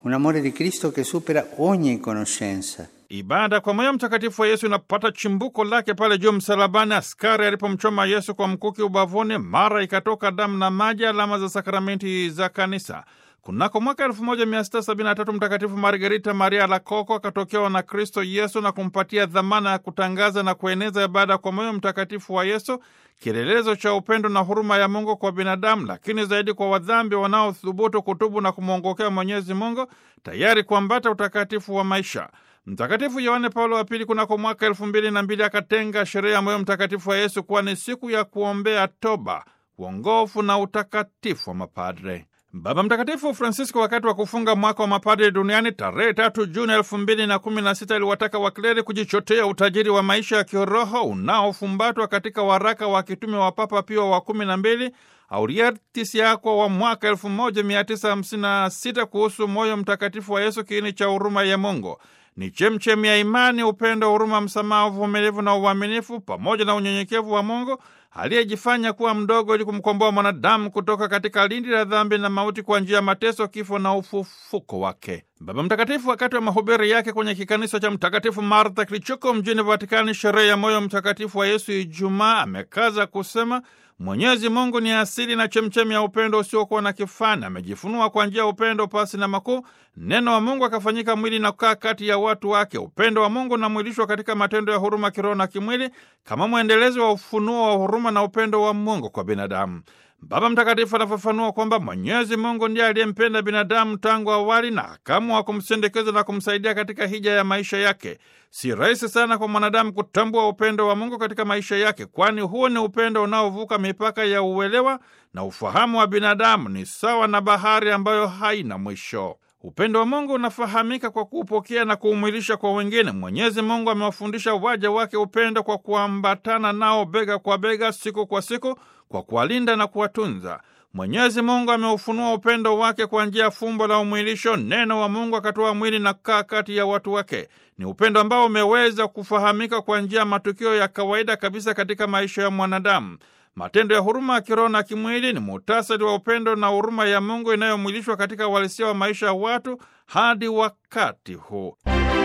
Un amore di Cristo che supera ogni conoscenza. Ibada kwa moyo mtakatifu wa Yesu inapata chimbuko lake pale juu msalabani, askari alipomchoma Yesu kwa mkuki ubavuni, mara ikatoka damu na maji, alama za sakramenti za kanisa. Kunako mwaka 1673 Mtakatifu Margarita Maria Lakoko akatokewa na Kristo Yesu na kumpatia dhamana ya kutangaza na kueneza ibada kwa moyo mtakatifu wa Yesu, kielelezo cha upendo na huruma ya Mungu kwa binadamu, lakini zaidi kwa wadhambi wanaothubutu kutubu na kumwongokea Mwenyezi Mungu, tayari kuambata utakatifu wa maisha. Mtakatifu Yohane Paulo wa Pili kunako mwaka elfu mbili na mbili akatenga sherehe ya moyo mtakatifu wa Yesu kuwa ni siku ya kuombea toba, uongofu na utakatifu wa mapadre. Baba Mtakatifu Francisco wakati wa kufunga mwaka wa mapadre duniani tarehe tatu Juni elfu mbili na kumi na sita aliwataka wakleri kujichotea utajiri wa maisha ya kiroho unaofumbatwa katika waraka wa kitume wa Papa Pio wa kumi na mbili Auriatis Yakwa wa mwaka elfu moja mia tisa hamsini na sita kuhusu moyo mtakatifu wa Yesu, kiini cha huruma ya Mungu ni chemchemi ya imani, upendo, huruma, msamaha, uvumilivu na uaminifu, pamoja na unyenyekevu wa Mungu aliyejifanya kuwa mdogo ili kumkomboa mwanadamu kutoka katika lindi la dhambi na mauti kwa njia ya mateso, kifo na ufufuko wake. Baba Mtakatifu wakati wa mahubiri yake kwenye kikanisa cha Mtakatifu Martha kilichoko mjini Vatikani, sherehe ya moyo mtakatifu wa Yesu Ijumaa, amekaza kusema Mwenyezi Mungu ni asili na chemchemi ya upendo usiokuwa na kifani. Amejifunua kwa njia ya upendo pasi na makuu. Neno wa Mungu akafanyika mwili na kukaa kati ya watu wake. Upendo wa Mungu unamwilishwa katika matendo ya huruma kiroho na kimwili, kama mwendelezo wa ufunuo wa huruma na upendo wa Mungu kwa binadamu. Baba Mtakatifu anafafanua kwamba Mwenyezi Mungu ndiye aliyempenda binadamu tangu awali na akaamua kumsindikiza na kumsaidia katika hija ya maisha yake. Si rahisi sana kwa mwanadamu kutambua upendo wa Mungu katika maisha yake, kwani huo ni upendo unaovuka mipaka ya uelewa na ufahamu wa binadamu. Ni sawa na bahari ambayo haina mwisho. Upendo wa Mungu unafahamika kwa kuupokea na kuumwilisha kwa wengine. Mwenyezi Mungu amewafundisha waja wake upendo kwa kuambatana nao bega kwa bega, siku kwa siku, kwa kuwalinda na kuwatunza. Mwenyezi Mungu ameufunua upendo wake kwa njia ya fumbo la umwilisho. Neno wa Mungu akatoa mwili na kukaa kati ya watu wake. Ni upendo ambao umeweza kufahamika kwa njia ya matukio ya kawaida kabisa katika maisha ya mwanadamu. Matendo ya huruma ya kiroho na kimwili ni muhtasari wa upendo na huruma ya Mungu inayomwilishwa katika uhalisia wa maisha ya watu hadi wakati huu.